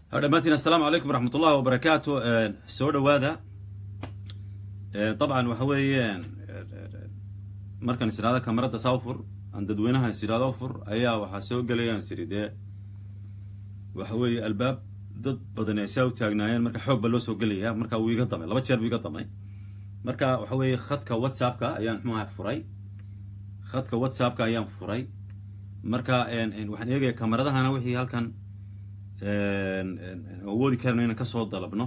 dhammaantiin assalaamu calaykum waraxmat ullahi wabarakaatu soo dhawaada dabcan waxa weeye markaan is idhahdo kamarada sawfur aan dadweynaha is idhahdo fur ayaa waxaa soo gelayaan siri dee waxa weeye albaab dad badan ay saa u taagnaayeen marka xoog baa loo soo gelaya marka wuu iga damay laba jeer buu iga damay marka waxa weeye khadka whatsappka ayaan muxuaha furay khadka whatsappka ayaan furay marka waxaan eegaya kamaradahana wixii halkan awoodi karna inaan kasoo dalabno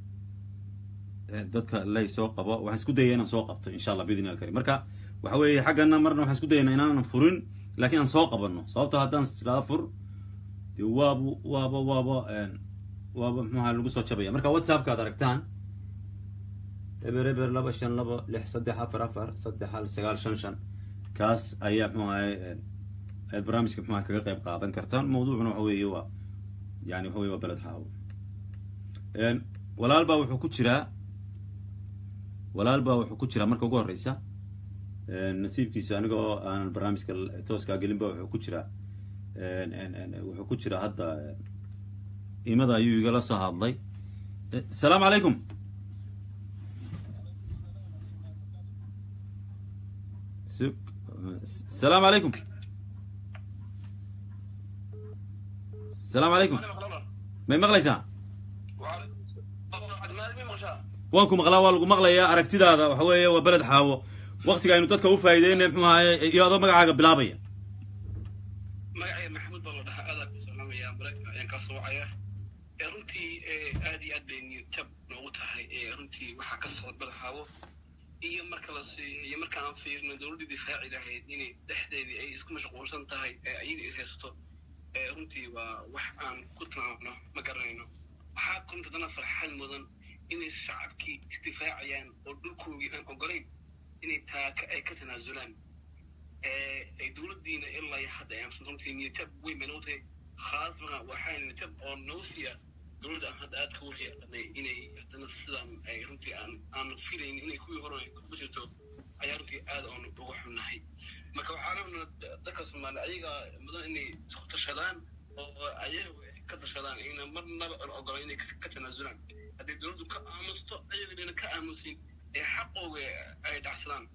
dadka lay soo qabo waxaan isku dayaya inaan soo qabto insha allah bidn al karim marka waxa weeye xaggana marna waxaan isku dayayna inaanan furin laakiin aan soo qabano sababto haddaan islada fur de waaba waaba waaba waaba mxuaha lagu soo jabaya marka whatsappka ad aragtaan eber eber laba shan laba lix saddex afar afar saddex hal sagaal shan shan kaas ayaa mxu ahay aad barnaamijka mxuaha kaga qayb qaadan kartaan mawduucuna waxa weeye waa yani waxa wey waa beled xaawo walaal baa wuxuu ku jiraa walaal baa wuxuu ku jiraa marka ugu horeysa nasiibkiisa aniga oo aanan barnaamijka tooskaa gelin ba wuxuu ku jiraa wuxuu ku jiraa hadda imada ayuu igala soo hadlay asalaamu calaykum asalaamu calaykum asalaamu calaykum may maqlaysaa waan ku maqlaa waa lagu maqlayaa aragtidaada waxa weeye waa beled xaawo waktiga aynu dadka u faa'iideynay mxuu ahaye iyo adoo magacaaga bilaabaya magacayga maxamuud baa la dhahaa aadaan ku salaamaya maraykan ayaan ka soocaya runtii aad iyo aad bay niyadjab noogu tahay runtii waxaa ka socda beled xaawo iyo marka las iyo markaan fiirno dowladdii difaaci lahayd inay dhexdeedii ay isku mashquulsan tahay ayada is haysato runtii waa wax aan ku tilmaamno ma garanayno waxaa kunta dana farxad mudan inay shacabkii isdifaacayaan oo dhulkoogii aan ogolayn inay taaka ay ka tanaasulaan ay dowladdiina ilaa hadda ayaan runtii niyadjab weyn bay nagu tahay khaasatan waxaa niyadjab oo nagu siiya dowladda aan hadda aadka wixii aqanay inay haddana sidan ay runtii aan aan filayn inay kuwii hore ku jirto ayaa runtii aad oon uga xunnahay marka waxaa rabnaa dadka soomaaliya ayaga mudan inay isku tashadaan oo ayagu ka tashadaan ina marnaba aan ogola inay ka tanaasulaan haddii dowladdu ka aamusto ayagana ka aamusin ee xaqooga ay dhacsadaan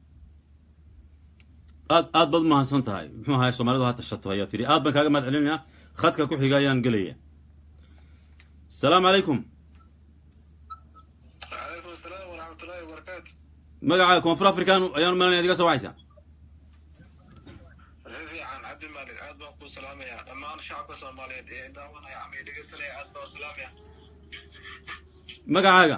aad aad baad umahadsan tahay muxuu ahay soomaalidu ha tashato ayaa tidhi aad baan kaaga mahad celinayaa khadka ku xiga ayaan gelaya asalaamu calaykum calaykum asalaam waraxmatullaahi wabarakaatu magaca koonfur african ayaan umalanaya adiga soo wacaysaa fiican cabdi maalik aad baan kuu salaamayaa dhammaan shacabka soomaaliyeed ee daawanaya ama dhegeysanaya aad baan u salaamaya magacaaga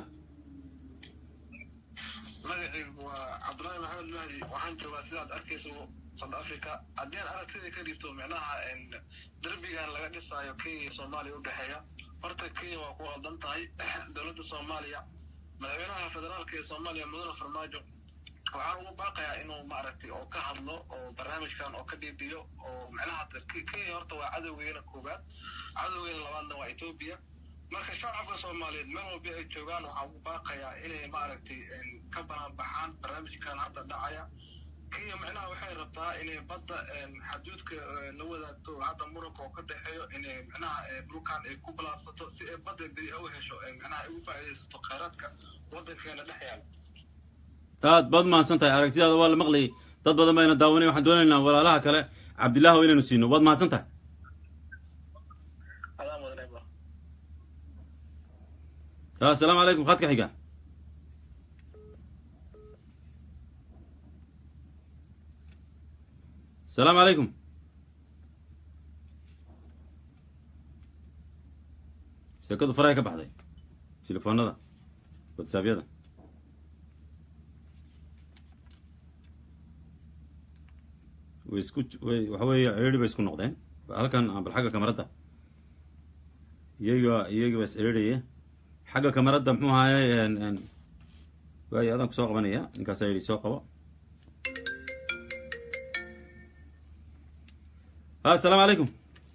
magacaygu waa cabdullaahi maxamed mahdi waxaan joogaa sidaad arkayso south africa haddii aan aragtida ka dhibto micnaha derbigan laga dhisaayo kenya iyo soomaaliya u dhexeeya horta kenya waa ku qaldan tahay dowladda soomaaliya madaxweynaha federaalka ee soomaaliya mudane farmaajo waxaan ugu baaqayaa inuu maaragtay oo ka hadlo oo barnaamijkan oo ka dhiibiyo oo micnaha kenya horta waa cadowgeena koowaad cadowgeena labaadna waa etoobiya marka shacabka soomaaliyeed meel walba ay joogaan waxaan ugu baaqayaa inay maaragtay ka banaanbaxaan barnaamijkan hadda dhacaya kenya micnaha waxay rabtaa inay badda xaduudka la wadaagto hadda muranka oo ka dhexeeyo inay micnaha dhulkan ay ku balaabsato si ay badda beri u hesho micnaha ay ugu faa'iidaysato khayraadka waddankeena dhex yaala aad baad mahadsan tahay aragtidaada waa la maqlayay dad badan bayna daawanay waxaan doonaynaa walaalaha kale cabdillaah oo inaynu siino waad mahadsan tahay asalaamu calaykum khadka xiga asalaamu calaykum sheekadu faraha ka baxday telefoonada whatsaabyada way isku way waxa weeye ciriiri bay isku noqdeen halkan bal xagga kamaradda iyaga iyaga baa is ciriiraya xagga kamaradda muxuu ahaye waayo adaan kusoo qabanaya ninkaasaa yidhi soo qabo asalaamu calaykum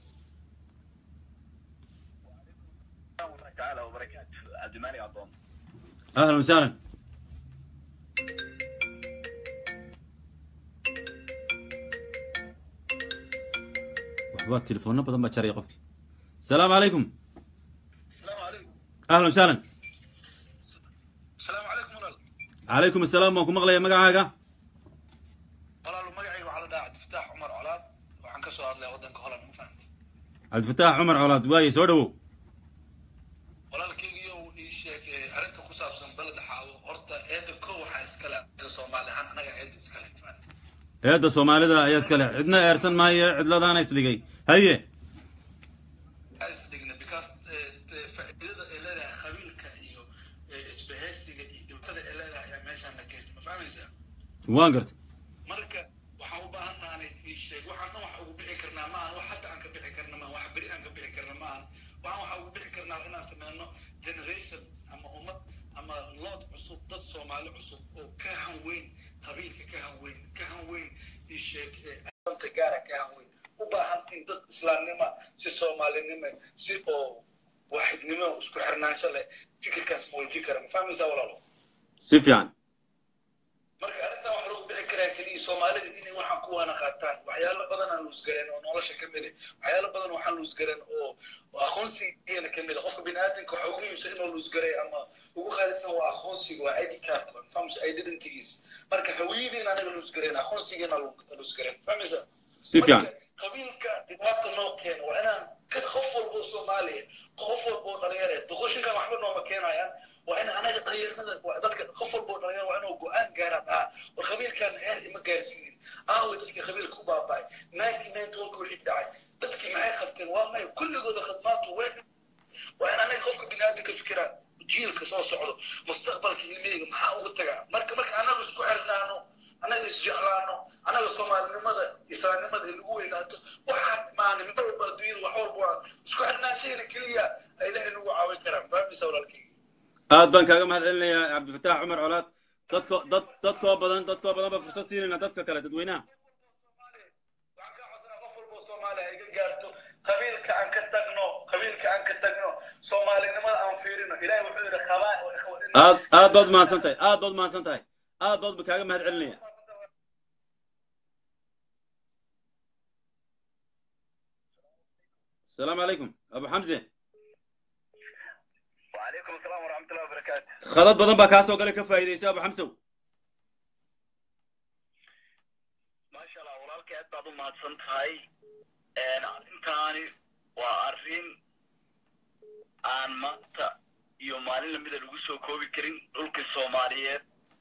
ahlan wasahlan waxba telefoona badan baa jaraya qofki asalaamu calaykum ahlan wasahlan asalaamu calaykum walaal calaykum assalaam waan ku maqlaya magacaaga walaalu magacayga waxaa la dhahaa cabdifataax cumar colaad waxaan ka soo hadlaya waddanka holland ma fahamta cabdifataax cumar colaad waaye soo dhowow walaalkaygiyo ii sheeg eh, arrinta ku saabsan baled xaawo horta eedda kow waxaa iskale anaga soomaali ahaan anaga eedda iskale ma fahamta eedda soomaalida ayaa iskale cidna eersan maayo cidladaana isdhigay haye isdigna because eh, eh, faa'iidada ay leedahay qabiilka iyo eh, isbahaysiga iyo dhibaatada ay leedahay ayaa meeshaan la keentay ma fahmaysaa waan garta marka waxaan u baahan nahay ii sheeg waxaan dhan wax ugu bixi karnaa maahan wax hadda aan ka bixi karna maahan wax beri aan ka bixi karna maahan waxaan waxa ugu bixi karnaa inaan sameyno generation ama ummad ama lood cusub dad soomaali cusub oo ka hanweyn qabiilka ka hanweyn ka hanweyn ii sheeg eh, aqoonta gaara ka hanweyn u baahan in dad islaamnima si soomaalinimo si oo waaxidnimo isku xirnaansho leh fikirkaas muujin kara ma fahmaysaa walaalo si fiican marka arrintan waxa lagu bixi karaa keliya soomaalida inay waxaan ku waana qaataan waxyaalo badan aan luusgareen oo nolosha ka mid ah waxyaalo badan waxaan luusgareen oo oo aqoonsigeena ka mid ah qofka biniaadamka waxa ugu muhiimsan inuu luusgaray ama ugu qaalisan waa aqoonsiga waa id card famsa identities marka hawiyadiina anaga luusgareen aqoonsigeena luusgareen fahmaysa si fiican Marka, qabiilka dhibaata noo keena waa inaan ka qof walbo soomaaliya qof walbo dhalinyare doqoshinkan waxba nooma keenayaan waa in anaga dhalinyarada waa dadka qof walbo dhalinyar waa inuu go-aan gaaraan ah war qabiilkan heer ima gaarsiinin aawe dadka qabiilka ku baaba'ay ninety nine tolka wixii dhacay dadkii maxay qabteen waa may kulligooda khadmaatu wey waa in anaga qofka biniaadamka fikira jiilka soo socdo mustaqbalka ilmihayga maxaa ugu tagaa marka marka anaga isku xirnaano anaga isjeclaano anaga soomaalinimada islaamnimada ay lagu weynaato waxaan maani mar walba adduunyada wax walba waa isku xirnaanshahayna keliya ay ilaahay nagu caawin karaan fahmaysa walaalkayga aad baan kaaga mahad celinayaa cabdifataax cumar colaad dadko dad dadkoo badan dadkoo badan ba fursad siinayna dadka kale dadweynaha waxaan kaa codsanaa qof walba oo soomaaliya ay ga gaarto qabiilka aan ka tagno qabiilka aan ka tagno soomaalinimada aan fiirino ilahay wuxuu yidhi qabaa aad aad baad mahadsan tahay aad baad mahadsan tahay aad baad kaaga mahad celinaya asalaamu calaykum abu xamse وعليكم السلام ورحمة الله وبركاته khadad badan baa kaa soo galay ka faa'iidaysa abu xamsow ما شاء الله walaalkay aad baad u mahadsan tahay arrintaani waa arrin aan maanta iyo maalin lamida lagu soo koobi karin dhulkii soomaaliyeed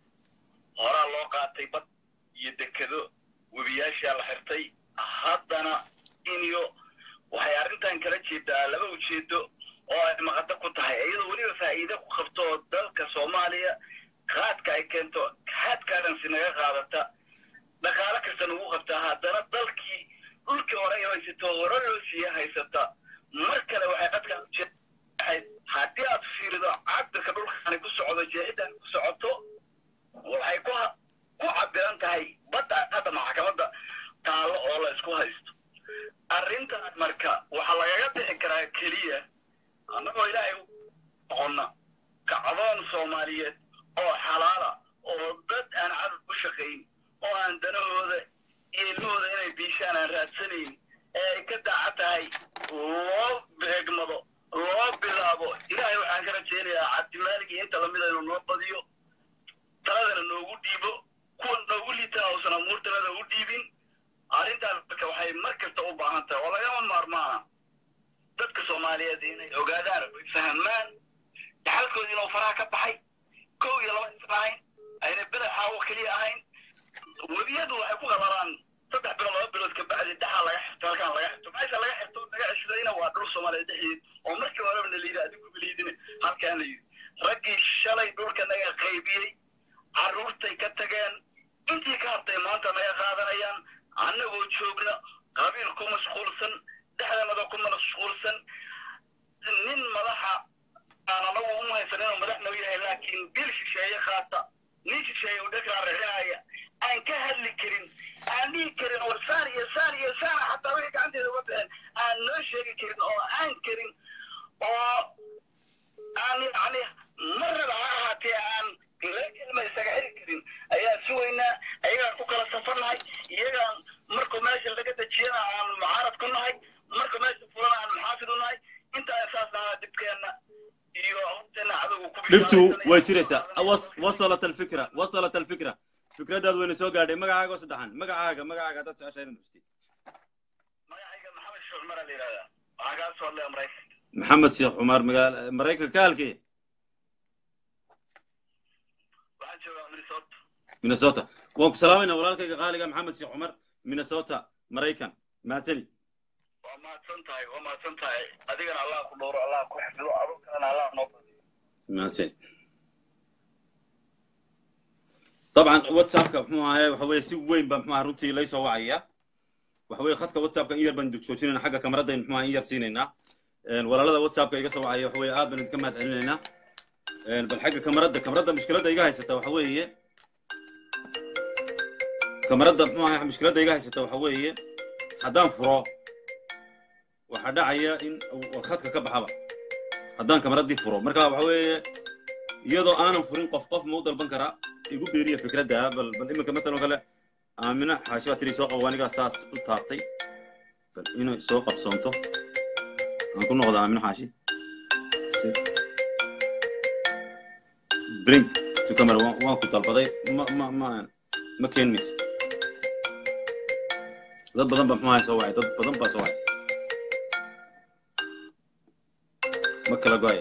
horaa loo qaatay bad iyo dekedo webiyaashaa la xirtay haddana iniyo waxay arrintan kala jeedaa laba ujeedo oo ay maqado ku tahay iyadoo weliba faa'iide ku qabto dalka soomaaliya qaadka ay keento haadkaadansi naga qaadata dhaqaalo kasta nagu qabtaa haddana dalkii dhulkii hore ay haysato hore loo siiya haysata mar kale waxay qadkaan ujeedahay haddii aad fiirido cabirka dhulkaani ku socdo jeexidani ku socoto waxay ku ku cabiran tahay badda hadda maxkamadda taallo oo la isku haysto arrintan marka waxaa lagaga bixi karaa keliya annagoo ilaahay noqonna kacdoon soomaaliyeed oo xalaala oo dad aan cadad u shaqayn oo aan danahooda iyo ilmahooda inay biishaan aan raadsanayn ee ay ka daaca tahay loo beegmado loo bilaabo ilaahay waxaan ka rajaynayaa cabdimaalig iyo inta lamida inuu noo badiyo taladana noogu dhiibo kuwa noogu liitaa uusan amuurtanada u dhiibin arrintaas marka waxay mar kasta u baahan tahay oo lagama maarmaana dadka soomaaliyeed inay ogaadaan oy fahmaan dhaxalkoodii inuu faraha ka baxay kow iyo laba isla ahayn ayna beda xaawo keliya ahayn webiyadu waxay ku qabalaan saddex bilood laba bilood ka bacdi dhaxaa laga xirto halkaan laga xirto meesha laga xirto laga ceshadayna waa dhul soomaaliyeed dhexdeed oo markii horeba na layidhi adigu beliidine halkaan la yidhi raggii shalay dhulka naga qaybiyey carruurtay ka tageen intii ka hartay maanta naga qaadanayaan annagoo joogna qabiil ku mashquulsan dhexdanada ku mashquulsan nin madaxa aan anagu uma haysan inuu madax noo yahay laakiin bil shisheeye qaata nin shisheeye u dhegraa rixinaya aan ka hadli karin aan dhihi karin war saan iyo saan iyo saan xataa wixii gacanteeda uga bixeen aan noo sheegi karin oo aan karin oo aan yani marnaba ha ahaatee aan kelma isaga xiri karin ayaan sugaynaa ayagaan ku kala safarnahay iyagaan markuu meesha laga dejiyana aan mucaarad ku nahay markuu meesha fulana aan maxaafid u nahay intaa saas nahaa dibkeenna iyo dhibtu way jiraysaa Was- wasalat alfikra wasalat alfikra fikradaadu wayna soo gaadhay magacaaga oo saddexan magacaaga magacaaga haddaad jeceshahay inaad xustid magacayga maxamed sheekh cumar la yidhahdaa waxaa kaa soo hadlaya maraykan maxamed sheekh cumar magaal maraykanka ka halkee waxaan joogaa minnesota minnesota waan ku salaamayna walaalkayga qaaliga maxamed sheekh cumar minnesota maraykan mahadsani waa mahadsan tahay waa mahadsan tahay adigana allah ku dhowro allah ku xifdo adoo kalena allah noo badiyo mahadsani طبعا واتسابka muxuu ahaye waxa weeye si weyn baa muxuu ahaa runtii laysoo wacaya waxa weeye khadka whatsappka in yar baan joojinayna xagga kamaradayn muxuu ahaa in yar siinaynaa Een, walaalada whatsappka iga soo wacaya waxa weeye aad baan idinka mahad celinaynaa Een, bal xagga kamarada kamarada mushkiladda iga haysata waxa weeye kamarada muxuu ahaa mushkiladda iga haysata waxa weeye haddaan furo waxaa dhacaya in uu khadka ka baxaba haddaan kamaradii furo marka waxa weeye iyadoo aanan furin qof qof ma u dalban karaa igu beeriya fikradda bal bal iminka matalan kale aamina xaashi baa tiri soo qabo anigaa saas u taabtay bal inay soo qabsoonto aan ku noqda aamina xaashi bring to camera waan waan ku dalbaday ma ma ma ma keen mayso dad badan baa muxuu soo wacay dad badan baa soo wacay ma kala go'ay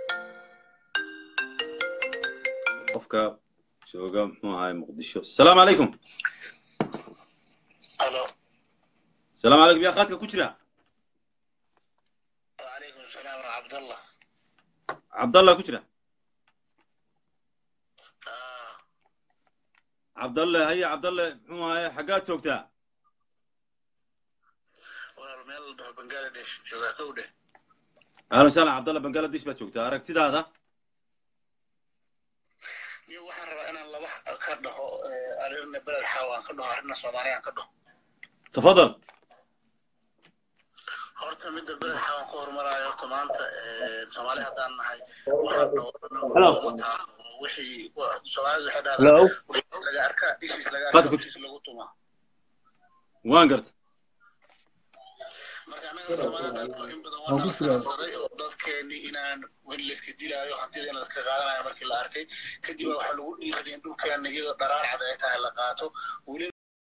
qofka jooga muxuu ahaay muqdisho asalaamu calaykum alo asalaamu calaykum yaa qaadka ku jira wacalaykum salaam wa cabdallah cabdallah ku jira cabdalle haye cabdalle muxuu ahaye xaggaad joogtaa walaal meel la dhaho bangaladesh joogaa kow dheh ahlan wasahlan cabdalle bangaladesh baad joogtaa aragtidaada niyo waxaan rabaa inaan laba ka dhaho arina beled xaawaan ka dhaho arina soomaaliyaan ka dhaho tafadal horta midda beled xaawaan ku horumaraayo horta maanta soomaali haddaan nahay waxaan Hello. dhowranataa wixii soomaalidu waxay dhahdaa Hello. wixii laga arkaa ishiis laga Qaadka arkaa ku- ishiis lagu tumaa waan garta marka annaga soomaalida in badan Waan waa ku nala sugaa. fahamsaday oo dadkeenii inaan in layska dilaayo hantida in layska qaadanayo markii la arkay kadib baa waxaa lagu dhiiraday in dhulkeena iyadoo dharaar cad ay tahay la qaato weli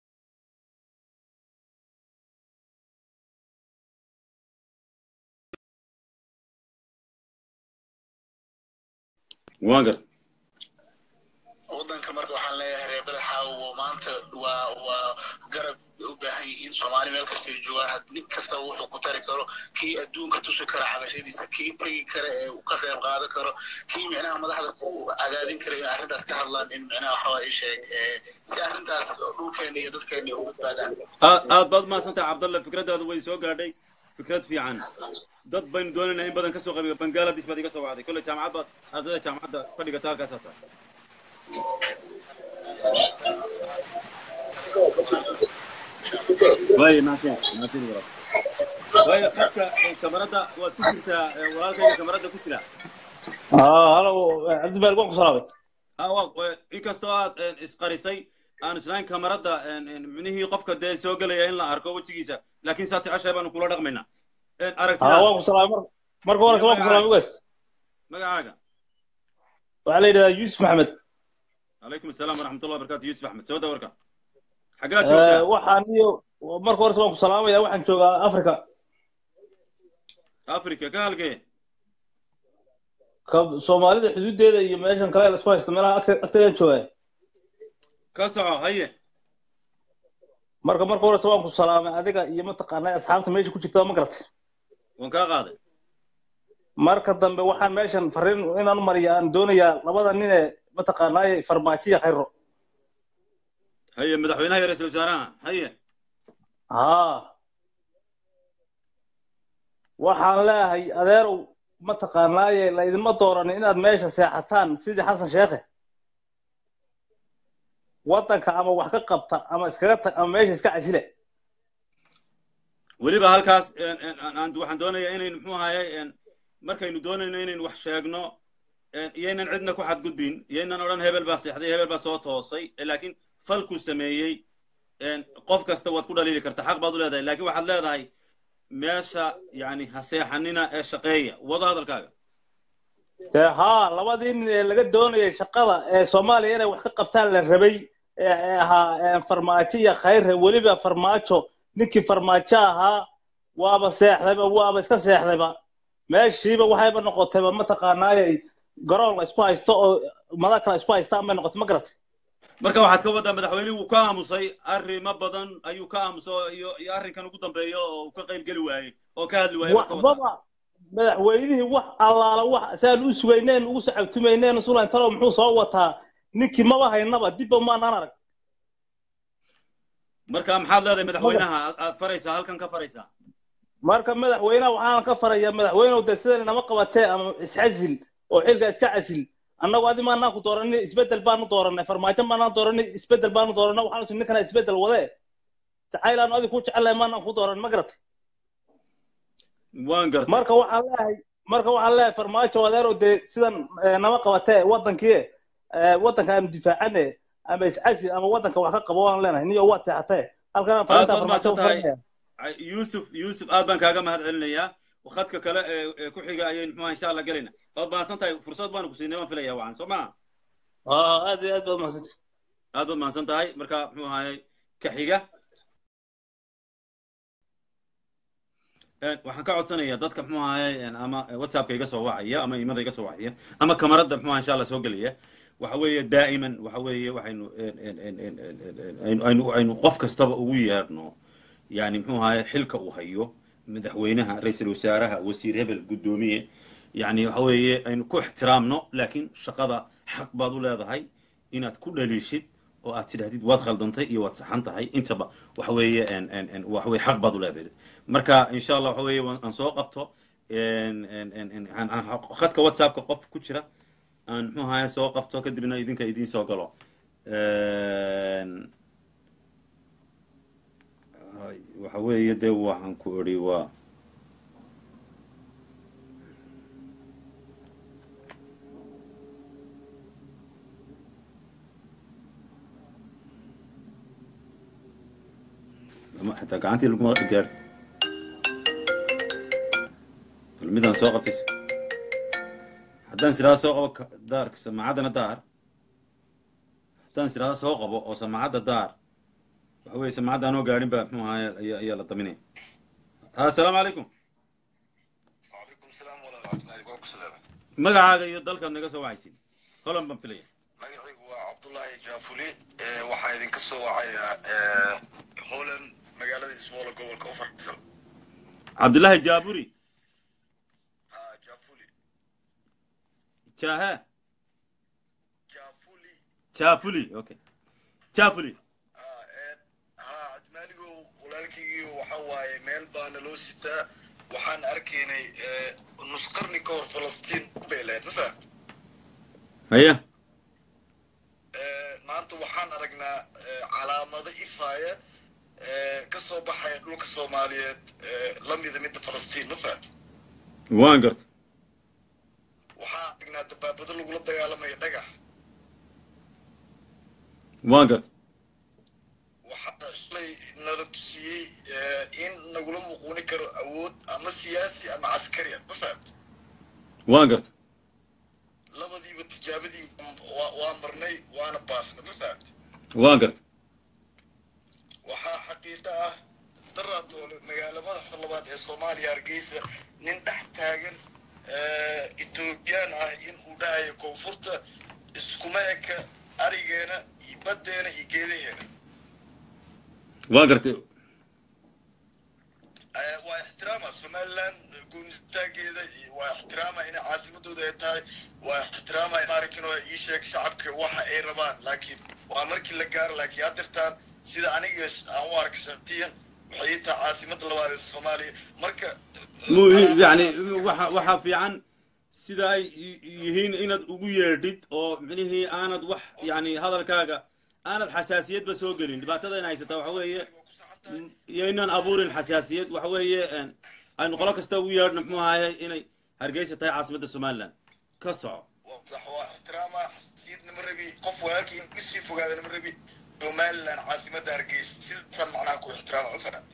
waan garta waddanka marka waxaan leeyahay reer badaxaawo maanta waa waa garab bay u baahan yihiin soomaali meel kasta ay joogaan had- nin kasta wuxuu ku tari karo kii adduunka tusi kara cabashadiisa kii tegi kara ee uu ka qayb qaadan karo kii micnaha madaxda ku cadaadin kara in arrintaas ka hadlaan in micnaha waxaa ii sheeg ee, si arrintaas dhulkeena iyo dadkeena ay u badbaadaan aad aad baad mahadsantahay cabdalle fikradaadu way soo gaadhay fikrad fiican dad baynu doonaynaa in badan ka soo qabiga bangaladesh baad iga soo wacday kolley jaamacad baad ardayda jaamacadda fadhigata halkaasaa tahay waaye mahadsan mahadsan walaal waayo qadka ee, kamarada waad ku jirtaa ee, walaalkayga kamarada ku jira اه هلا cabdimaalik waan ku salaamay Ah, waa- waa- inkastoo aad een, isqarisay aan islahayn kamarada een, een, micnihii qofka dee soo gelaya in la arko wejigiisa laakiin saa jeceshahay baanu kula dhaqmaynaa Een, ها aragtidaada waan ku salaamay mar marka hore waan ku salaamay ugaas magacaaga waxaa la yidhahdaa yuusuf maxamed calaykum asalaam waraxmatullahi wabarakatu yuusuf axmed soo dawarka xaggaad Eh, joogtaa waxaan iyo marka hore waan ku salaamaya waxaan joogaa africa africa ka halkee ka soomaalida xuduudeeda iyo meeshan kale la isku haysta meelaha agte- agteedaan joogaa ka soco haye marka marka hore waan ku salaamay adiga iyo mataqaanaa asxaabta meesha ku jirta ma garatay waan kaa qaaday marka dambe waxaan meeshan fariin inaan u mariya aan doonayaa labada nin ee mataqaanaa farmaajiya khayro haye madaxweynaha iyo ra-iisul wasaaraha haye haa waxaan leeyahay adeerow mataqaanaaye laydinma dooranin inaad meesha seexataan sidii xasan sheekhe waddanka ama wax ka qabta ama iskaga tag ama meesha iska casile weliba halkaas een, een, aan- aan- waxaan doonayaa inaynu muxuu ahaye een, markaynu doonayno inaynu wax sheegno een, iyaynan cidna ku xadgudbin iyaynan odhan hebel baa seexday hebel baa soo toosay Eh, laakiin falkuu sameeyey een, qof kasta waad ku dhaliili kartaa xaq baad u leedahay laakiin waxaad leedahay meesha yani ha seexanina ee shaqeeya wado hadalkaaga dee haa labadii nin ee laga doonayay shaqada ee soomaaliya inay wax ka qabtaan la rabay ee ee ahaa ee farmaajo iyo khayre weliba farmaajo ninkii farmaajo ahaa waaba seexdayba waaba iska seexdayba meeshiiba waxayba noqotayba mataqaanaayay garoon la isku haysto oo madax kale isku haystaan bay noqotay ma garatay marka waxaad ka wadaa madaxweynuhu wuu ka aamusay arrimo badan ayuu ka aamusay iyo iyo arrinkan ugu dambeeyo oo uu ka qayb geli waayey oo ka hadli waayey marka wadaa waxbaba madaxweynihii wax allaala wax saan u sugayneen ugu sacabtumayneen sulan talow muxuu soo wataa ninkii maba haynaba dibba maanaan arag marka maxaad leedahay madaxweynaha aad aad faraysaa halkan ka faraysaa marka madaxweynaha waxaan ka farayaa madaxweynew de sidan inama qabatee ama iscasil oo xilka iska casil annagu adi maanaan ku dooranay isbedel baanu dooranay farmaajo maanaan dooranay isbedel baanu dooranay waxaan isu ninkana isbedel wadee jacaylaanu adi ku jecelahay maanaan ku dooran ma garatay waan gartay marka waxaan leeyahay marka waxaan leeyahay farmaajo adeerow dee sidan eh, nama qabatee wadankii eh, wadanka aanu difaacane ama iscasil ama wadanka wax ka qabo waan leenahay niyo waad seexatee halkan aad farinta baad farmaajo mahadsan u tahay farinaya Ay- yuusuf yuusuf aad baan kaaga mahad celinayaa khadka kale ee ee ku xiga ayaynu muxuha insha allah gelayna waad mahadsan tahay fursad baanu ku siinay waan filaya wacan soo maa aa aad iyo aad baad mahadsantay aad baad mahadsan tahay marka muxuu ahaayey ka xiga Een, waxaan ka codsanayaa dadka muxuu ahaayey een, ama whatsappka iga soo wacaya ama imada iga soo wacaya ama kamarada muxuu ahaa insha allah soo gelaya waxa weeye daa'iman waxa weeye waxaynu een, een, een, een, een, een, een, aynu aynu aynu qof kastaba ugu yeedhno yani muxuu ahaye xilka uu hayo madaxweynaha ra-iisul wasaaraha wasiir hebel guddoomiye yani waxa weeye aynu ku ixtiraamno laakiin shaqada xaq baad u leedahay inaad ku dhaliishid oo aad tidhahdid waad khaldantay iyo waad saxan tahay intaba waxa weeye en en en waxa weeye xaq baad u leedahay marka insha allah waxa weeye waan- aan soo qabto en en en en aan aan khadka whatsappka qof ku jira aan muxuu ahaye soo qabto kadibna idinka idiin soo galo En, ay, waxa weeye dee waxaan ku odhi waa lama- xataa gacantii laguma gaar bal midaan soo qabtay haddaan siraa soo qabo ka- daarka samaacadana daar haddaan siraa soo qabo oo samaacadda daar waxa weeye samaacadda anoo gaadhin baa muxuu ahaye ayaa ayaa la daminaya assalaamu calaykum وعليكم السلام ورحمة الله وبركاته magacaaga iyo dalkaad naga soo wacaysid holan baan filaya magacaygu waa cabdullaahi jaafuli ee waxaa idinka soo wacayaa ee, holland magaalada iswoolo gobolka ufarsan cabdullaahi jaaburi ha jaafuli jahe jaafuli jaafuli okay jaafuli ha ee, ha admaaligow walaalkaygiio waxa waaye meel baana loo sitaa waxaan arkaynay ee, nus qarni ka hor falastiin bay lahayd ma fahamta haya Ee, maanta waxaan aragnaa ee, calaamado ifaaya ee, ka soo baxaya dhulka soomaaliyeed ee, la mida midda falastiin ma fahamta waan garta waxaan aragnaa dabaabado lagula dagaalamayo dhagax waan garta waxaa shalay nala tusiyey ee, in nagula muquuni karo awood ama siyaasi ama caskari ah ma fahamta waan garta labadiiba tijaabadii waa waa marnay waana baasna ma fahamta waan garta waxaa xaqiiqo ah daraatoole magaalo madaxda labaad ee soomaaliya hargeysa nin dhex taagan ee, etoobiyaan ah in uu dhahayo koonfurta iskuma eka arigeena iyo baddeena iyo geedaheena waan gartay Ee, waa ixtiraama somaliland goonitaageeda iyo waa ixtiraama inay caasimadooda ay tahay waa ixtiraama maarkin oo ii sheeg shacabka waxa ay rabaan laakiin waa markii la gaaro laakiin haddirtaan sida aniga aan u arka shaqtiyan waxay ii tahay caasimada labaad ee soomaaliya marka mu yani waxa waxaa fiican sida ay y- yihiin inaad ugu yeedhid oo micnihii aanad wax yani hadalkaaga aanad xasaasiyadba soo gelin dhibaatada in haysataa waxa weeye iyo inaan abuurin xasaasiyad waxa weeye een, aynu qolo kasta ugu yeedhno muxuu ahaye inay hargeysa tahay caasimadda somaliland ka soco sax waa ixtiraama xasiid nama rabi qof walaalkii in kasii fogaada nama rabi somaliland caasimada hargeysa sidaasaan macnaha ku ixtiraama ma fahamta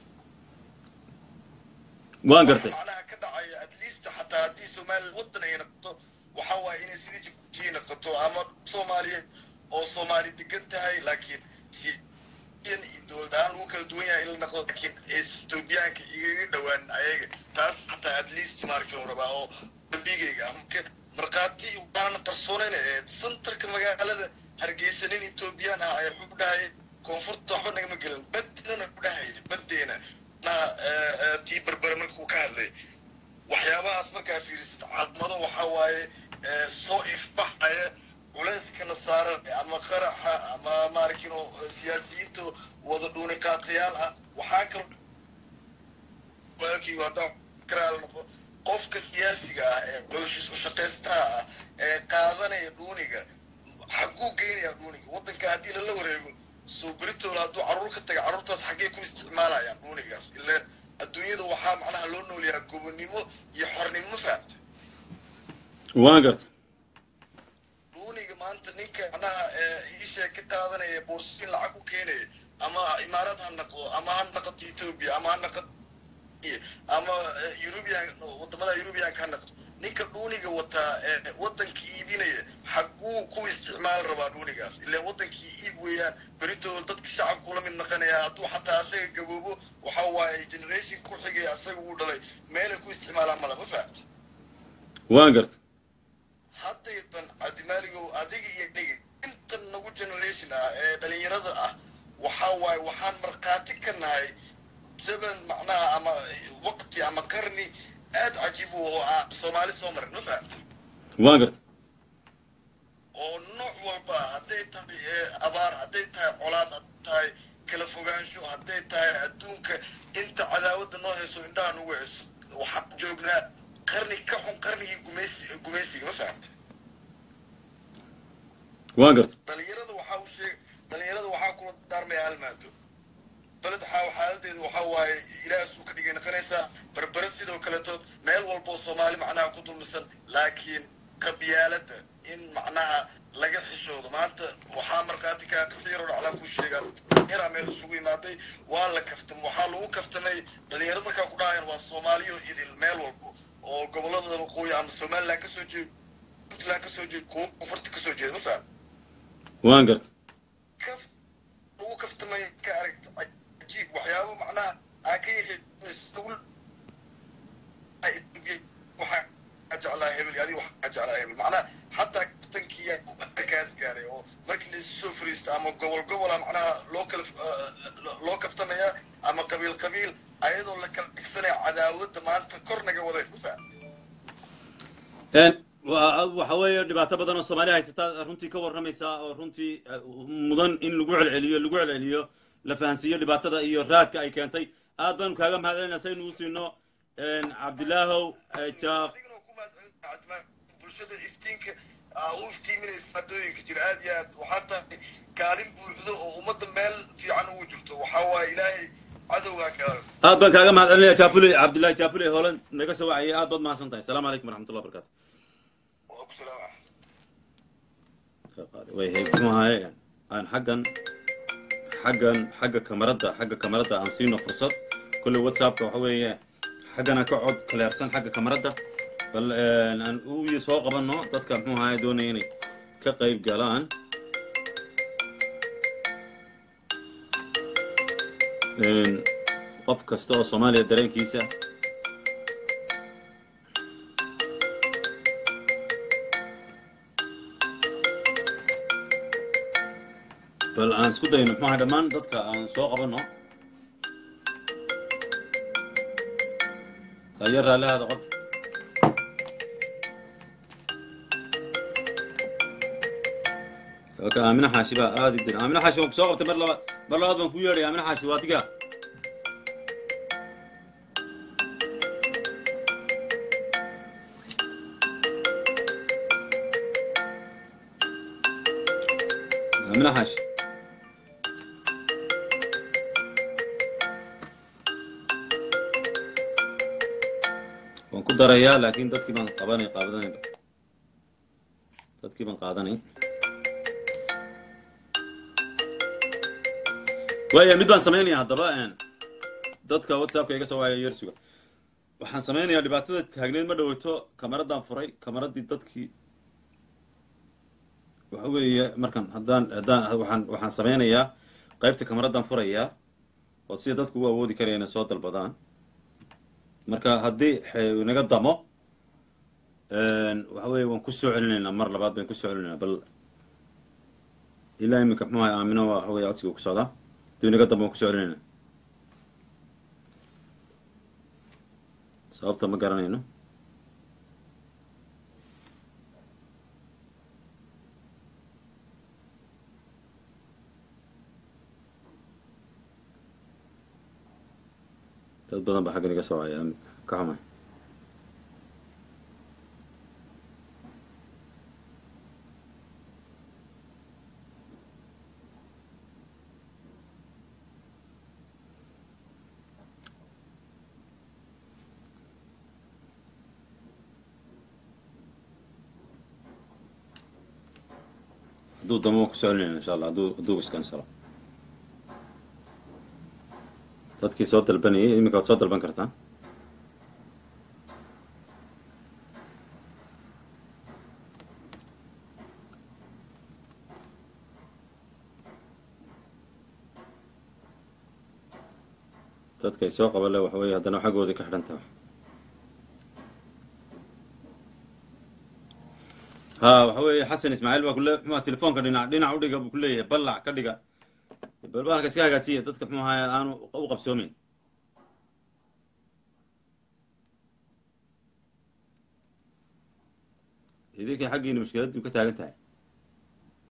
waan gartay macnaha ka dhacaya at least xataa haddii somaliland waddan ay noqoto waxa waaye inay sidii jibuuti noqoto ama soomaaliyeed oo soomaali degan tahay laakiin si- in dowlad ahaan lagu kala duwan yahay in la noqdo laakiin etoobiyaanka igaga dhowaan ayaga taas xataa at least markii la rabaa oo dambigayga ah marka markhaati waanan qarsoonayn ee centerka magaalada hargeysa nin etoobiyaan ah ayaa xub dhahay koonfurta waxba nagama gelin badinana ku dhahaya badeena na tii berbere markuu ka hadlay waxyaabahaas markaa fiirisid calaamado waxaa waaye ee, soo ifbaxaya culayskana saaran ama qaraxa ama maarkino siyaasiyiinta wada dhuuni qaatayaal ah waxaa kaloo walaalkii haddaan karaal noqo qofka siyaasiga ah ee cooshis u shaqaystaha ah ee qaadanaya dhuuniga xaguu geynayaa dhuuniga waddanka haddii lala wareego soo beritool hadduu carruur ka taga carruurtaas xaggee ku isticmaalayaan dhuunigaas ileen adduunyada waxaa macnaha loo noolyahaa gobonnimo iyo xornimo ma fahamta waan garta dhuuniga maanta ninka macnaha iisha ka qaadanaya boorsiin lacag u keenaya ama imaarad ha naqdo ama ha naqato ethiopia ama ha naqato ama eh, European wadamada European ha naqdo ninka dhuuniga wataa ee waddanka iibinaya xaguu ku isticmaal rabaa dhuunigaas ilaa waddankii iib weeyaan beritooda dadka shacabku la mid naqanaya hadduu xataa asaga gaboobo waxa waaye generation ku xigay asaga uu dhalay meelay ku isticmaalaan mala ma fahamta waan garta haddaydan cabdimaaligow adiga iyo aniga intan nagu generation ah ee dhalinyarada ah waxaa waaye waxaan markhaati ka nahay seven macnaha ama waqti ama qarni aad cajiib u oo aan soomaali soo marin ma fahamta waan garta oo nooc walba ah, hadday tahay ee, abaar hadday tahay colaad hadday tahay kala fogaansho hadday tahay adduunka inta cadaawadda noo hayso indhaha nugu hayso waxaan joognaa qarni ka xun qarnigii gumaysi gumaysiga ma fahamta waan garta dhalinyarada waxaa u sheeg dhalinyarada waxaa kula daarmaya hal maado beled xaa xaaladeedu waxaa waaye ilaahasuu ka dhigay noqonaysaa berbere sidoo kaleeto meel walboo soomaali macnaha ku dulmisan laakiin qabyaalada in macnaha laga xishoodo maanta waxaa markhaati kaa qasiiro dhaclaan ku sheegaa yaraa meel isugu imaaday waa la kaftam waxaa lagu kaftamay dhalinyaro markaa ku dhahayan waa soomaaliyo idil meel walbo oo gobolada waqooyi ama somaliland kasoo jeedo puntland kasoo jeedo kuwa koonfurta kasoo jeeda ma faham waan garta kaf lagu kaftamay ka aragta cajiib waxyaabo macnaha aa ka yaqiin waxaa jeclaa hebel adiga waxaa jeclaa hebel macnaha xataa kaftankiya markaas gaaray oo markii la isu soo fariisto ama gobol gobola macnaha loo kala loo kaftamaya ama qabiil qabiil ayadoo la kala dhigsanaya cadaawadda maanta kor naga waday ma faham Een, wa- waxa weeye dhibaato badan oo soomaaliya haysata runtii ka warramaysa oo runtii eh, mudan in lagu celceliyo lagu celceliyo la fahansiiyo dhibaatada iyo raadka ay keentay aad baanu kaaga mahadcelinaa saynu u siino een, cabdilaahow eh, jaaq adigana ku mahadcelinta bulshada iftiinka aa u iftiiminaysa maadooyinka jira aad iyo aad waxaa tahay kaalin buuxdo oo ummadda meel fiican ugu jirto waxaa waaye ilaahay cadowgaa ka aad baan kaaga mahadcelinaya jaapule cabdillahi jaapule hoolan naga soo wacayay aad baad mahadsan tahay asalaamu calaykum waraxmatullah wabarakatu waa ku salaama way muxuahaye aan xaggan xaggan xagga kamarada xagga kamarada aan siino fursad kolley whatsappka waxa weeye xaggana ka cod kaleersan xagga kamarada bal een, aan u soo qabanno dadka muxuu ahaye doonaya inay ka qayb galaan Een, qof kasta oo soomaaliya dareenkiisa bal aan isku dayno muxuu ahay dhammaan dadka aan soo qabanno tayo raalli ahaada qof ka aamina xaashi baa aadi dir aamina xaashi waan ku soo qabtay mar labaad mar labaad baan ku yeedhay aamina xaashi waa adiga aamina xaashi waan ku darayaa laakiin dadkii baan qabanay qaadanayba dadkii baan qaadanay waaya mid baan samaynaya haddaba een, dadka whatsappka iga soo waaya yersuga waxaan samaynayaa dhibaatada taagneed ma dhaweyto kamaradaan furay kamaradii dadkii waxa weeye markan haddaan haddaan waxaan waxaan sameynayaa qaybta kamaradan furayaa oo sida dadku u awoodi karaya inay soo dalbadaan marka haddii xe- naga damo waxa weeye waan kusoo celinaynaa mar labaad baan kusoo celinaynaa bal ilaa iminka muxuu ahay aamino waa waxa weye codsiga ku socdaa haddii naga damo waan kusoo celinaynaa sababta ma garanayno dad badan baa xaggan iga soo haya ka xumay hadduu damo waan kusoo celinayna insha allah hadduu hadduu iskansalo dadkii soo dalbanayay iminka waad soo dalban kartaan dadka ay soo qaban le waxa weeye haddana xaggoodii ka xidhan tahay ha waxa weeye xasan ismaaciil baa kule muxuu telefoonka dhinac dhinac udhiga buu kuleeyahay ballac ka dhiga balbalka iska hagaajiya dadka muxuu ahaay aanu u qabsoomin idinkay xaggiina mushkiladdu ka taagan tahay